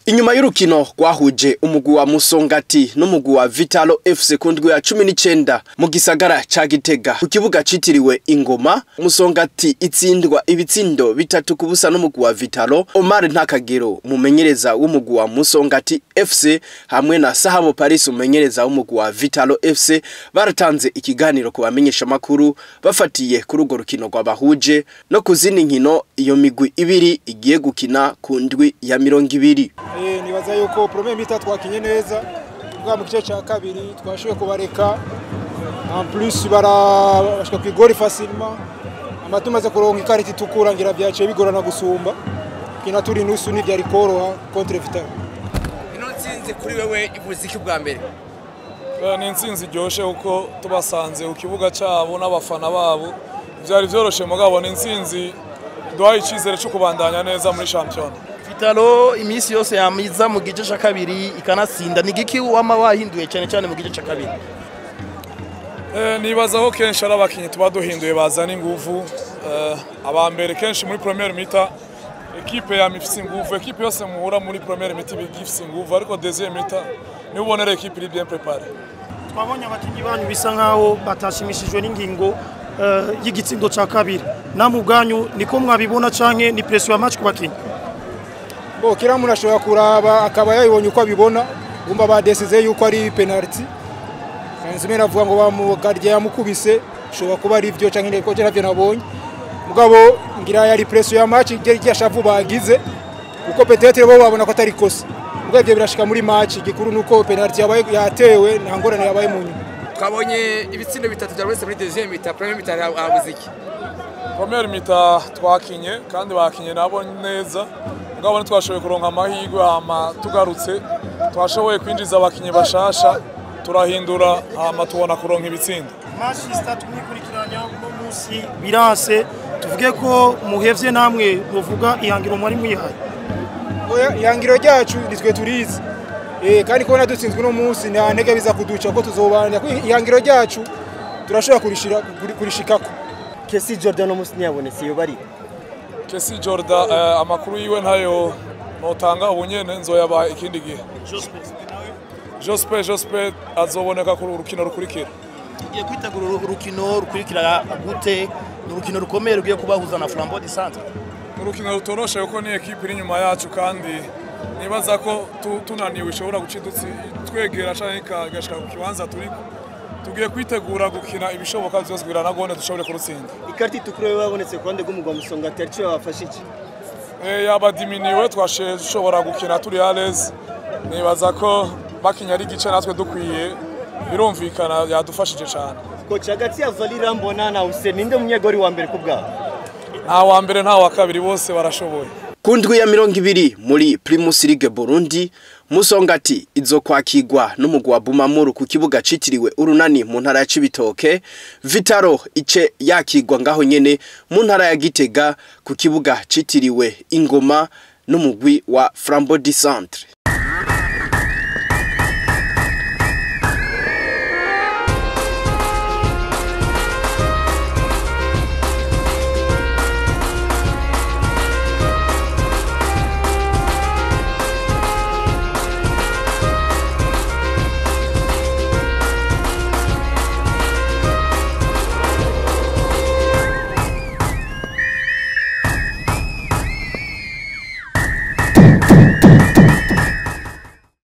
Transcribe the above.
Inyuma y'urukino rwahuje umugwi wa Musongati n'umugwi wa Vitalo FC ku ndwi ya 19 mu gisagara ca Gitega ku kibuga citiriwe Ingoma Musongati itsindwa ibitsindo bitatu ku busa n'umugwi wa Vitalo Omar Ntakagero umumenyereza w'umugwi wa Musongati FC hamwe na Sahabo Paris umumenyereza w'umugwi wa Vitalo FC baratanze ikiganiro ku bamenyesha makuru bafatiye kuri urwo rukino rwabahuje no ku zindi nkino iyo migwi ibiri igiye gukina ku ndwi ya mirongo ibiri Eh, nibaza yuko premier mita twakinye neza bwa mu gice cya kabiri twashoboye kubareka en plus barashika ku igori facilement ama tumaze kuronka ikarita itukura ngira byaciye bigorana gusumba kina turi nusu n'ivyari koroha contre Vital ino nsinzi kuri wewe ivuze iki bwa mbere Eh, ni intsinzi iryoshe kuko tubasanze ku kibuga cyabo n'abafana babo byari byoroshe mugabo ni intsinzi duhaye icyizere cyo kubandanya neza muri shampiyona Vitalo iminsi yose yamiza mu gice cya kabiri ikanatsinda ni giki wama wahinduye cyane cyane mu gice cya kabiri Eh, nibaza ko kenshi ari abakinnyi tuba duhinduye bazana inguvu Eh, aba mbere kenshi muri premiere mita ekipe yama ifise inguvu ekipe yose muhura muri premiere mita iba ifise inguvu ariko deuxième mita niba ubonera ekipe iri bien préparée twabonye abakinnyi banyu bisa nkaho batashimishijwe n'ingingo eh, y'igitsindo cya kabiri namwe ubwanyu niko mwabibona canke ni presiyo ya match ku bakinnyi bo kila muntu ashobora kuraba akaba yabibonye uko abibona bumva badesize yuko ari penalty nzime navuga ngo bamugarye yamukubise ashobora kuba ari byo canke ko navyo nabonye mugabo ngira yari presiyo ya match igihe shavu bagize kuko petetre bo babona ko atari kosa mugabo ivyo birashika muri match igikuru nuko penalty yabaye yatewe nta ngorane yabaye mu nyuma twabonye ibitsindo bitatu bya wese muri deuxième mita premier mita habuze iki premiere mita twakinye kandi bakinye nabo neza mugabo ntitwashoboye kuronka amahirwe hama tugarutse twashoboye kwinjiza abakinnyi bashasha turahindura hama tubona kuronka ibitsindo match zitatu mwikurikiranya uno munsi biranse tuvuge ko muhevye namwe muvuga ihangiro mwari mwihaye Oya, ihangiro ryacu nitwe turizi eh kandi kubona dutsinzwe uno munsi nta ntege biza kuduca ko tuzobana ko ihangiro ryacu turashobora kurishira kuri- kurishikako Kesi Jordan umunsi ntiyabonetse iyo bari kesi jorda eh, amakuru yiwe ntayo notanga ubu nyene nzoyaba ikindi gihe jospe jospe azoboneka ku rukino rukurikira tugiye kwitegura uru- urukino rukurikira gute ni urukino rukomeye rugiye kubahuza na Flambeau du Centre urukino rutoroshe kuko ni ekipe iri inyuma yacu kandi nibaza ko tu- tunaniwe ishobora guca idutsi twegera canke ikagashika ku kibanza turiko tugiye kwitegura gukina ibishoboka vyose kugira na gone dushobore kurutsinda ikarita itukura yo babonetse ku ruhande rw'umugwa Musongati arico yabafashe iki Eh, yaba diminiwe twashe dushobora gukina turi alez nibaza ko bakinya ari igice natwe dukwiye birumvikana yadufashije cane koci hagati ya Valira Mbona na Hussein ninde munyegori wa mbere ku bwabo nta wa mbere nta wa kabiri bose barashoboye ku ndwi ya mirongo ibiri muri Primus League Burundi Musongati izo kwakirwa n'umugwi wa Bumamuru ku kibuga citiriwe Urunani mu ntara ya Cibitoke Vitaro ice yakirwa ngaho nyene mu ntara ya Gitega ku kibuga citiriwe Ingoma n'umugwi wa Flambeau du Centre